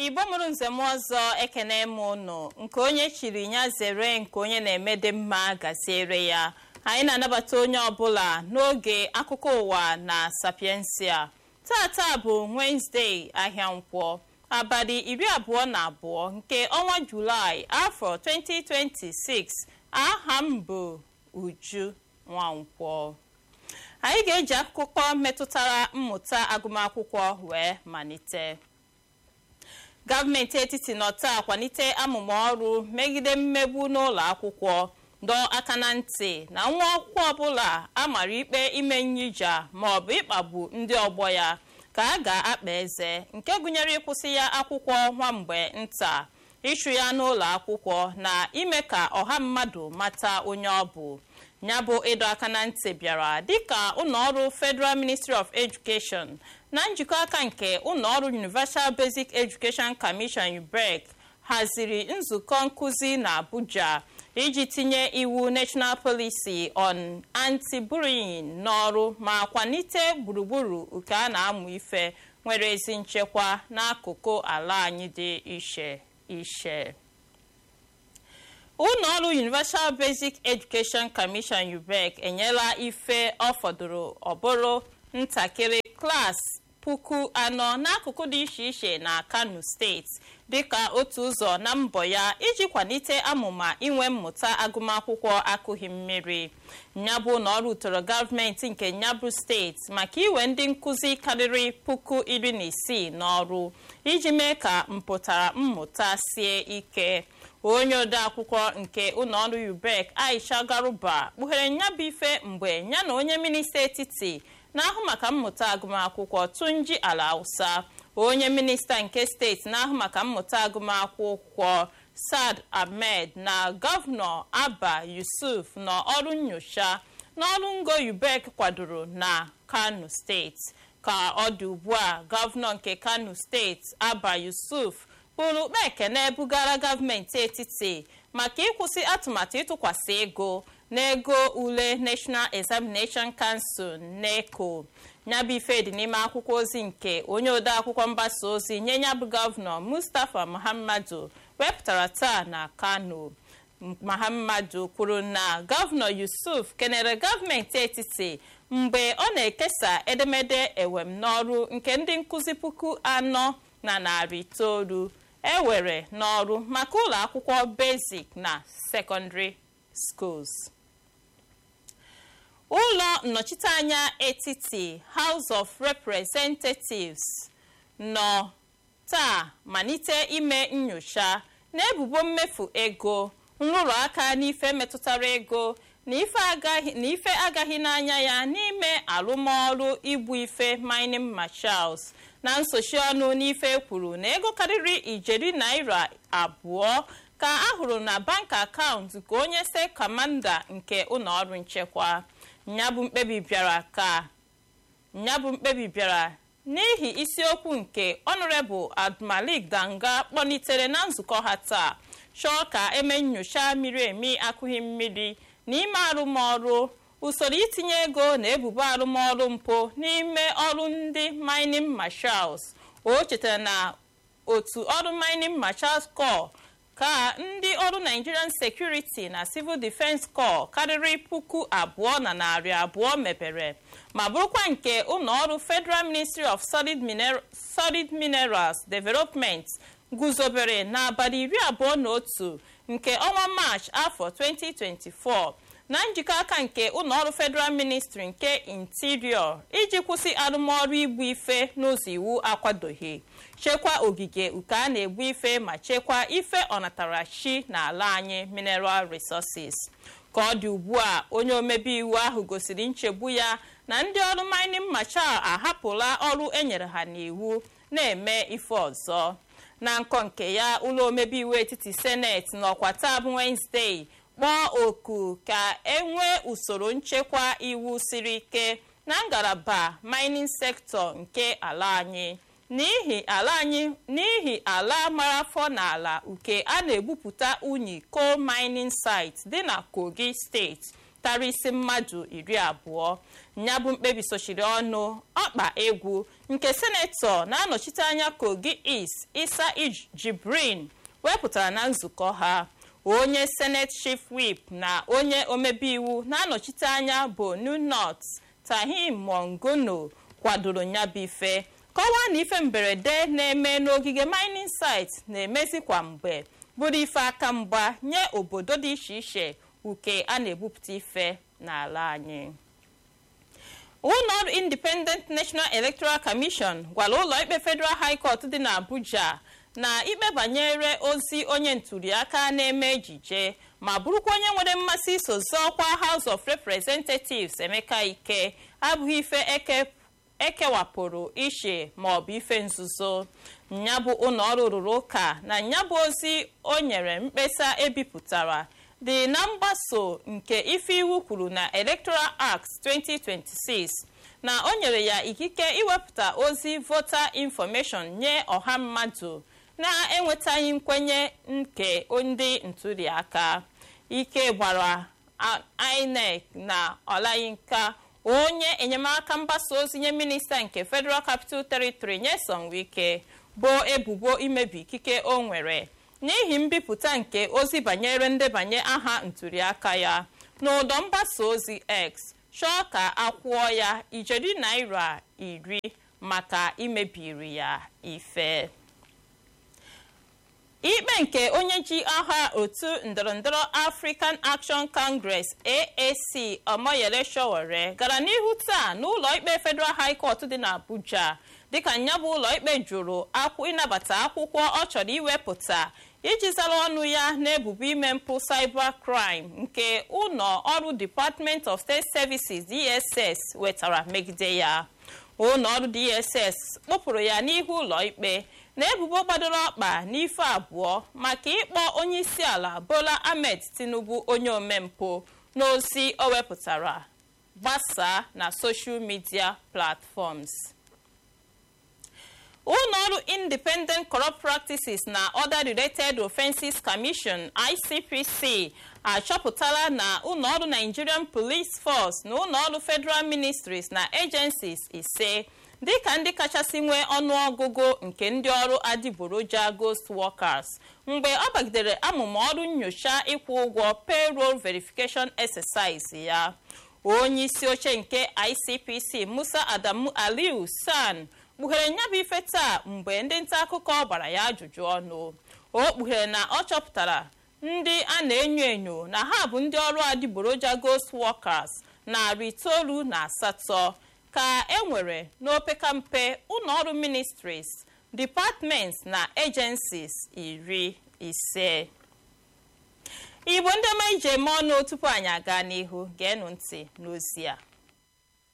igbo mụrụ nzem ọzọ ekene m ụnụ nke onye chiri ya zere nke onye na-emede mma gaziere ya anyị na-anabata onye ọbụla n'oge akụkọ ụwa na sapiensia tata bụ wenezdee ahịa nkwọ abalị iri abụọ na abụọ nke ọnwa julaị afọ 2026 aha m bụ uju nwankwọ anyị ga-eji akụkọ metụtara mmụta agụmakwụkwọ wee malite gọọmenti etiti nọ taa kwalite amụma ọrụ megide mmegbu n'ụlọ akwụkwọ dọọ aka na ntị na nwa akwụkwọ ọbụla amara ikpe ime nyija maọbụ ịkpagbu ndị ọgbọ ya ka a ga-akpa eze nke gụnyere ịkwụsị ya akwụkwọ nwa mgbe nta ịchụ ya n'ụlọ akwụkwọ na ime ka ọha mmadụ mata onye ọ bụ ya bụ ịdọ aka na ntị bịara dịka ụlọọrụ federal ministry of education na njikọ aka nke ụlọọrụ universal basic education commission ubec haziri nzukọ nkụzi na abuja iji tinye iwu national policy on anti-bullying n'ọrụ ma kwalite gburugburu nke a na-amụ ife nwere ezi nchekwa n'akụkụ ala anyị dị iche iche ụlọọrụ universal basic education commission ubec enyela ife ọ fọdụrụ ọbụrụ ntakịrị klaasị puku anọ n'akụkụ dị iche iche na kano steeti dịka otu ụzọ na mbọ ya iji kwalite amụma inwe mmụta agụmakwụkwọ akụghị mmiri nyabụ na ọrụ tọrọ gọọmenti nke nyabụ steeti maka iwe ndị nkụzi karịrị puku iri na isii n'ọrụ iji mee ka mpụtara mmụta sie ike onye odeakwụkwọ nke ụlọọrụ ubec aisha garuba kpughere nyabụ ife mgbe ya na onye minista etiti na-ahụ maka mmụta agụmakwụkwọ tunji ala hausa onye minista nke steeti na-ahụ maka mmụta agụmakwụkwọ sad ahmed na gọvanọ abba yusuf na ọrụ nyocha n'ọrụ ngo ubec kwadoro na kano steeti ka ọ dị ugbu a gọvanọ nke kano steeti abba yusuf kpụrụ ukpe ekene bugara gọọmenti etiti maka ịkwụsị atụmatụ ịtụkwasị ego n'ego ule national examination council neco nyabụ ife dị n'ime akwụkwọ ozi nke onye odeakwụkwọ mgbasa ozi nye nyabụ gọvanọ mustapha muhammadu wepụtara taa na kano muhammadu kwuru na gọvanọ yusuf kenere gọọmenti etiti mgbe ọ na-ekesa edemede ewem n'ọrụ nke ndị nkụzi puku anọ na narị itoolu ewere n'ọrụ maka ụlọ akwụkwọ basic na secondary schools ụlọ nnọchiteanya etiti house of representatives nọ taa malite ime nyocha na ebubo mmefu ego nrụrụ aka n'ife metụtara ego na ife agaghị n'anya ya n'ime arụmọrụ igbu ife mining marshals na nsochi ọnụ n'ife kwuru na ego karịrị ijeri naira abụọ ka a hụrụ na bank akaụntụ ka onye se kamanda nke ụlọọrụ nchekwa nyabụ mkpebi bịara ka nyabụ mkpebi bịara n'ihi isiokwu nke ọnọrebụl abdulmalik danga kpọlitere na nzukọ ha taa chọọ ka eme nyocha miri emi akụghị mmiri n'ime arụmọrụ usoro itinye ego na ebubo arụmọrụ mpụ n'ime ọrụ ndị mining marshals o chetara na otu ọrụ mining marshals corps ka ndị ọrụ nigerian security na civil defense corps karịrị puku abụọ na narị abụọ mepere ma bụrụkwa nke ụlọọrụ federal ministry of solid, Miner solid minerals development guzobere n'abalị iri abụọ na otu nke ọnwa march afọ 2024 na njikọ aka nke ụlọọrụ federal ministry nke interior iji kwụsị arụmọrụ igbu ife n'ụzọ iwu akwadoghị chekwa ogige uke a na-egbu ife ma chekwaa ife ọnatarachi n'ala anyị mineral resources ka ọ dị ugbu a onye omebe iwu ahụ gosiri nchegbu ya na ndị ọrụ mining marshal ahapụla ọrụ enyere ha n'iwu na-eme ife ọzọ na nkọ nke ya ụlọ omebe iwu etiti seneti n'ọkwa taa bụ wenezdee kpọọ oku ka enwee usoro nchekwa iwu siri ike na ngalaba mining sector nke ala anyị n'ihi ala anyị n'ihi ala mara afọ n'ala uke a na-egbupụta unyi coal mining site dị na kogi steeti tara isi mmadụ iri abụọ ya bụ mkpebi sochiri ọnụ ọkpa egwu nke senetọ na-anọchite anya kogi east isa jibrin wepụtara na nzukọ ha onye senate chief whip na onye omebe iwu na-anọchite anya bonu north tahim mongono kwadoro nyabụ ife kọwaa na ife mberede na-eme n'ogige mining site na-emezi kwa mgbe bụrụ ife aka mgba nye obodo dị iche iche uke a na-ebupụta ife n'ala anyị ụlọọrụ independent national electoral commission gwara ụlọ ikpe federal high court dị n'abuja na ikpe banyere ozi onye ntụliaka na-eme ejije ma bụrụkwa onye nwere mmasị iso zọọkwa house of representatives emeka ike abụghị ife ekewapụrụ iche maọbụ ife nzuzo nyabụ ụlọọrụ rụrụ ụka na nyabụ ozi o nyere mkpesa ebipụtara dị na mgbaso nke ife iwu kwuru na electoral act 2026 na o nyere ya ikike iwepụta ozi voter information nye ọha mmadụ na-enwetaghị nkwenye nke ndị ntụliaka ike gbara inec na ọlayinka onye enyemaka mgbasa ozi nye minista nke federal capital territory nyeson wike bụ ebubo imebi ikike o nwere n'ihi mbipụta nke ozi banyere ndebanye aha ntụliaka ya n'ụdọ mgbasa ozi x chọọ ka akwụọ ya ijeri naira iri maka imebiri ya ife ikpe nke onye ji aha otu ndọrọndọrọ african action congress aac omoyele showore gara n'ihu taa n'ụlọ ikpe federal high court dị n'abuja dịka nyabụ ụlọ ikpe jụrụ akwụ ịnabata akwụkwọ ọ chọrọ iwepụta iji zara ọnụ ya n'ebubo ime mpụ cyber crime nke ụlọ ọrụ department of state services dss wetara megide ya ụlọ ọrụ dss kpụpụrụ ya n'ihu ụlọ ikpe na ebubo gbadoro ọkpa n'ife abụọ maka ịkpọ onye isi ala bola ahmed tinubu onye omempụ n'ozi o wepụtara gbasaa na social media platforms ụlọọrụ independent corrupt practices na other related offenses commission icpc achọpụtala na ụlọọrụ nigerian police force na ụlọọrụ federal ministries na agencies ise dịka ndị kachasị nwee ọnụọgụgụ nke ndị ọrụ adịgboroja ghost workers mgbe ọ bagidere amụma ọrụ nyocha ịkwụ ụgwọ payroll verification exercise ya onye isi oche nke icpc musa adamu aliu san kpughere nyabụ ife taa mgbe ndị nta akụkọ gbara ya ajụjụ ọnụ o kpughere na ọ chọpụtara ndị a na-enyo enyo na ha bụ ndị ọrụ adịgboroja ghost workers narị itoolu na asatọ ka e nwere n'opekampe ụlọọrụ ministries departments na agencies iri ise igbo ndị ọma ije eme ọnụ tupu anyị aga n'ihu geenụ ntị n'ozi a